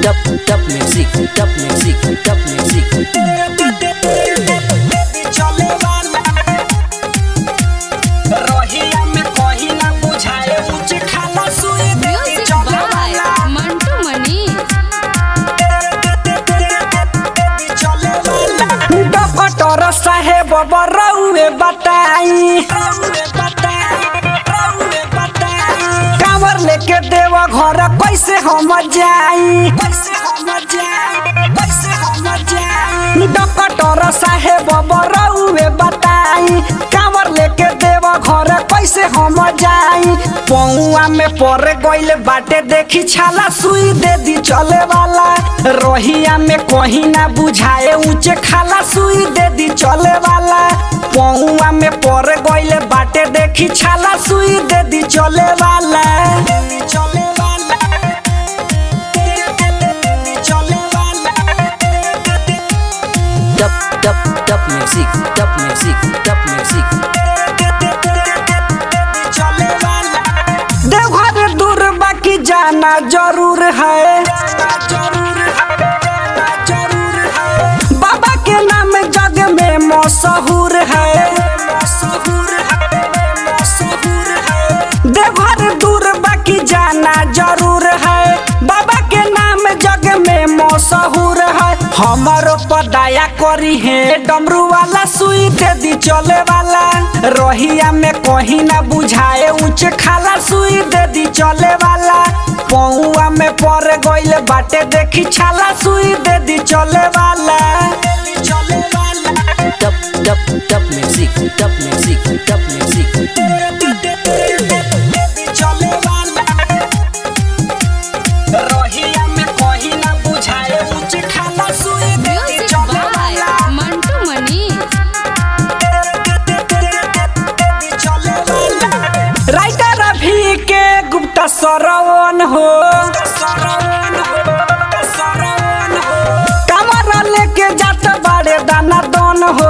dub dub music dub music dub music चले वाला रहिया में कहीं ना बुझाए ऊंच खाला सुई Music चले by वाला Mantu Mani. चले वाला डॉक्टर साहेब बरौए बताई कांवर लेके देव घर कैसे हम जाई कैसे हम जाई कैसे हम जाई डॉक्टर साहेब बरौए बताई कांवर लेके देव घर कैसे हम जाई पौआ में पड़ गइल बाटे देखी छाला सुई दे दी चले वाला रोहिया में कहीं ना बुझाए ऊंचे खाला सुई दे दी चले वाला पौआ में पड़ गइल बाटे देखी छाला सुई दे दी चले वाला चले वाला चले वाला dub dub dub music dub music dub music Deoghar दूर बाकी जाना जरूर है बाबा के नाम जग में मशहूर है देवघर दूर बाकी जाना जरूर है बाबा के नाम जग में मशहूर है हमारो पदाया करी है डमरू वाला सुई दे दी चले वाला रोहिया में कहीं ना बुझाए ऊंच खाला सुई दे दी चले वाला पौआ में पड़ गइल बाटे देखी छाला सुई दे दी चले वाला चले वाला dub dub dub music dub music dub music चले वाला रोहिया में कहीं ना बुझाए ऊंच खाला सुई दे दी Music चले by वाला Mantu Mani. राइटर अभी के गुप्ता सरवन हो कमरा लेके जात बाड़े दाना दन हो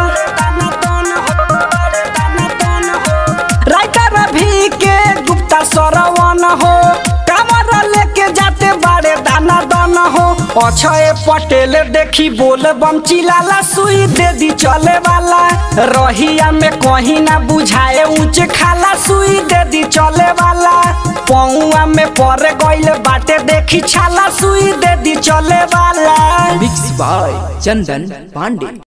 राइटर अभी के गुप्ता सरवन हो कमरा लेके जाते बाड़े दाना दन हो अक्षय पटेल देखी बोल बम चिलाला सुई दे दी चले वाला रहिया में कहीं ना बुझाए ऊंच खाला सुई दे दी चले वाला पौआ में पड़ गइल बाटे देखी छाला सुई दे दी चले वाला mixed by chandan pandey